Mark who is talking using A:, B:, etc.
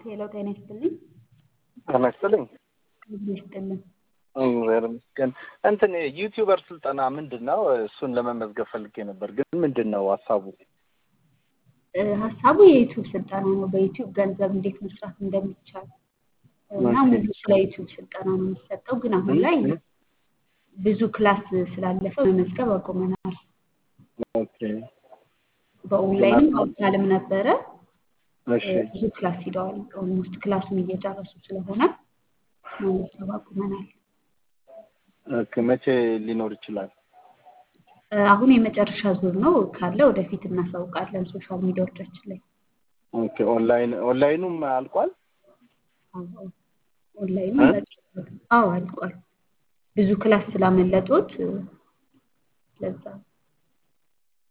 A: ሄሎ ጤና ይስጥልኝ።
B: ጤና ይስጥልኝ።
A: ጤና ይስጥልኝ።
B: እግዚአብሔር ይመስገን። እንትን ዩቲዩበር ስልጠና ምንድን ነው? እሱን ለመመዝገብ ፈልጌ ነበር፣ ግን ምንድን ነው ሀሳቡ?
A: እ፣ ሀሳቡ የዩቲዩብ ስልጠና ነው። በዩቲዩብ ገንዘብ እንዴት መስራት እንደሚቻል እና
B: ኦኬ።
A: ሙሉ ስለ ዩቲዩብ ስልጠና ነው የሚሰጠው። ግን አሁን ላይ ብዙ ክላስ ስላለፈ መመዝገብ አቁመናል።
B: ኦኬ
A: በኦንላይንም በአካልም ነበረ።
B: እሺ
A: እ፣ ብዙ ክላስ ሂደዋል። ኦልሞስት ክላሱን እየጨረሱ ስለሆነ መመዝገብ አቁመናል።
B: ኦኬ። መቼ ሊኖር ይችላል?
A: እ፣ አሁን የመጨረሻ ዙር ነው። ካለ ወደፊት እናሳውቃለን ሶሻል ሚዲያዎቻችን ላይ።
B: ኦኬ። ኦንላይን ኦንላይኑም አልቋል?
A: አዎ፣ ኦንላይኑ
B: እ?
A: አዎ አልቋል። ብዙ ክላስ ስላመለጦት እ፣ ለዛ ነው።